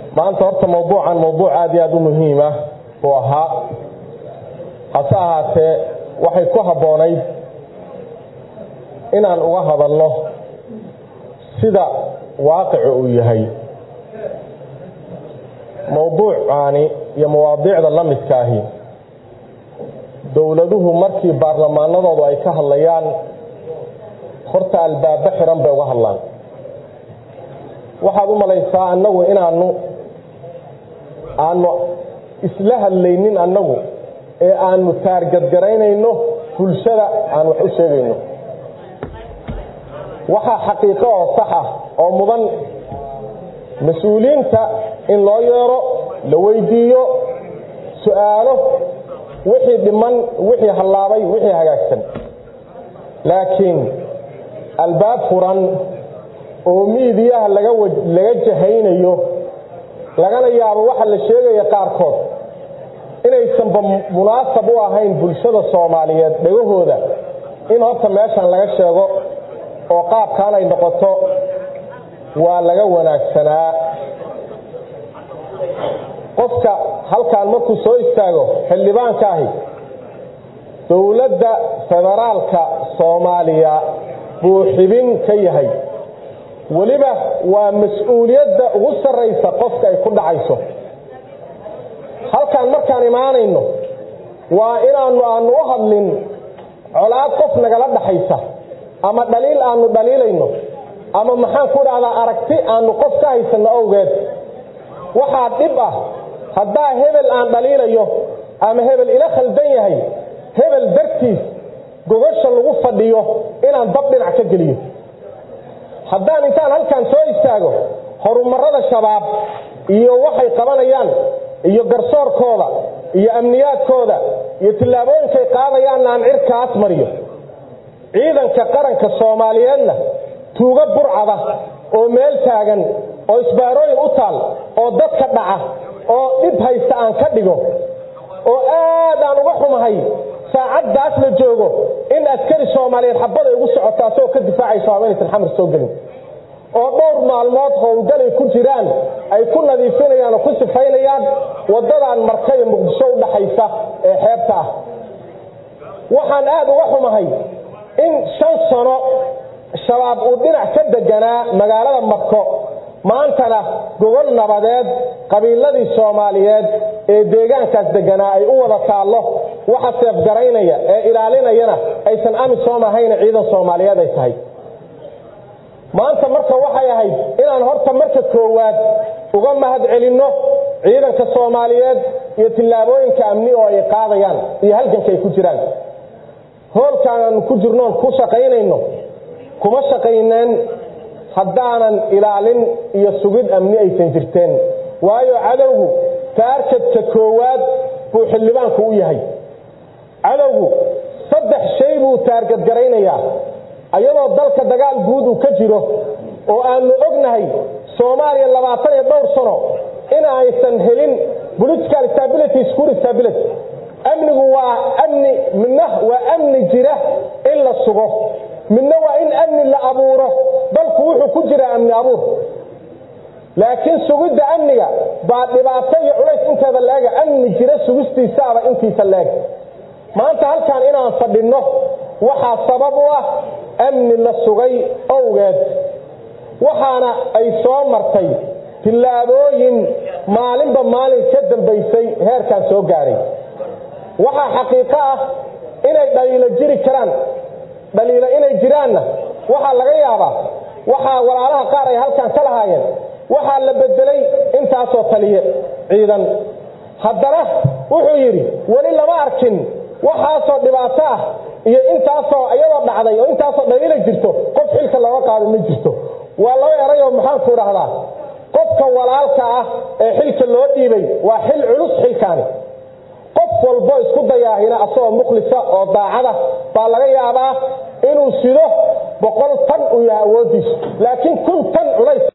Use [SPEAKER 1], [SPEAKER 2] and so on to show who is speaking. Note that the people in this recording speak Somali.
[SPEAKER 1] maanta horta mawduucan mawduuc aada iyo aada u muhiim ah uu ahaa hase ahaatee waxay ku habboonayd inaan uga hadalno sida waaqicu uu yahay mawduucaani iyo mawaadiicda la midkaahi dowladuhu markii baarlamaanadoodu ay ka hadlayaan horta albaabo xiran bay uga hadlaan waxaad u malaysaa annagu inaanu aanu isla hadlaynin annagu ee aanu taargadgaraynayno bulshada aan wax u sheegayno waxaa xaqiiqo oo sax ah oo mudan mas-uuliyiinta in loo yeero la weydiiyo su-aalo wixii dhiman wixii hallaabay wixii hagaagsan laakiin albaab furan oo miidiyaha laga laga jahaynayo lagana yaabo waxa la sheegaya qaarkood inaysanba munaasab u ahayn bulshada soomaaliyeed dhagahooda in horta meeshan laga sheego oo qaabkaan ay noqoto waa laga wanaagsanaa qofka halkaan markuu soo istaago xildhibaankaahi dowladda federaalka soomaaliya buu xibin ka yahay weliba waa mas-uuliyadda ugu sarraysa qofka ay ku dhacayso halkaan markaan imaanayno waa inaanu aanu u hadlin colaad qof nagala dhaxaysa ama dhaliil aanu dhaliilayno ama maxaan ku dhahdaa aragti aanu qof ka haysanno owgeed waxaa dhib ah haddaa hebel aan dhaliilayo ama hebel ila khaldan yahay hebel dartiis gogasha lagu fadhiyo inaan dab dhinac ka geliyo haddaan intaan halkaan soo istaago horumarada shabaab iyo waxay qabanayaan iyo garsoorkooda iyo amniyaadkooda iyo tillaabooyinkay qaadayaanna aan cirkaas mariyo ciidanka qaranka soomaaliyeedna tuugo burcada oo meel taagan oo isbaarooyin u taal oo dadka dhaca oo dhib haysta aan ka dhigo oo aad aan uga xumahay saacaddaas la joogo in askari soomaaliyeed xabaday ugu socoto asagoo ka difaacayso haweenaysan xamar soo gelin oo dhowr maalmood howlgalay ku jiraan ay ku nadiifinayaan oo ku sifaynayaan waddadan marka iyo muqdisho u dhaxaysa ee xeebta ah waxaan aad uga xumahay in shan sano shabaab uu dhinac ka deganaa magaalada marko maantana gogol nabadeed qabiiladii soomaaliyeed ee deegaankaas deganaa ay u wada taallo waxa seefgaraynaya ee ilaalinayana aysan amisom ahayna ciidan soomaaliyeed ay tahay maanta marka waxay ahayd inaan horta marka koowaad uga mahad celinno ciidanka soomaaliyeed iyo tillaabooyinka amni oo ay qaadayaan iyo halganka ay ku jiraan hoolkaan aanu ku jirnoon ku shaqaynayno kuma shaqayneen haddaanan ilaalin iyo sugid amni aysan jirteen waayo cadowgu taarkadka koowaad buu xildhibaanku u yahay cadowgu saddex shay buu taargadgaraynayaa ayadoo dalka dagaal guud uu ka jiro oo aanu ognahay soomaaliya labaatan iyo dhowr sano in aysan helin political stability security stability amnigu waa amni midna waa amni jira in la sugo midna waa in amni la abuuro dalku wuxuu ku jiraa amni abuur laakiin sugidda amniga baa dhibaato iyo culays inteeda leega amni jira sugistiisaaba intiisa leeg maanta halkaan inaan fadhinno waxaa sabab u ah amni la sugay owgeed waxaana ay soo martay tillaabooyin maalinba maalin ka dambaysay heerkaan soo gaaray waxaa xaqiiqo ah inay dhaliilo jiri karaan dhaliilo inay jiraanna waxaa laga yaabaa waxaa walaalaha qaar ay halkaan ka lahaayeen waxaa la bedelay intaasoo taliye ciidan haddana wuxuu yidhi weli lama arkin waxaasoo dhibaato ah iyo intaasoo iyadoo dhacday oo intaasoo dhaliila jirto qof xilka looga qaado ma jirto waa laba erayoo maxaanku dhahdaa qofka walaalka ah ee xilka loo dhiibay waa xil culus xilkaani qof walbo isku dayaahina asagoo mukhlisa oo daacada baa laga yaabaa inuu sido boqol tan uu yahay awoodiisu laakiin kun tan culays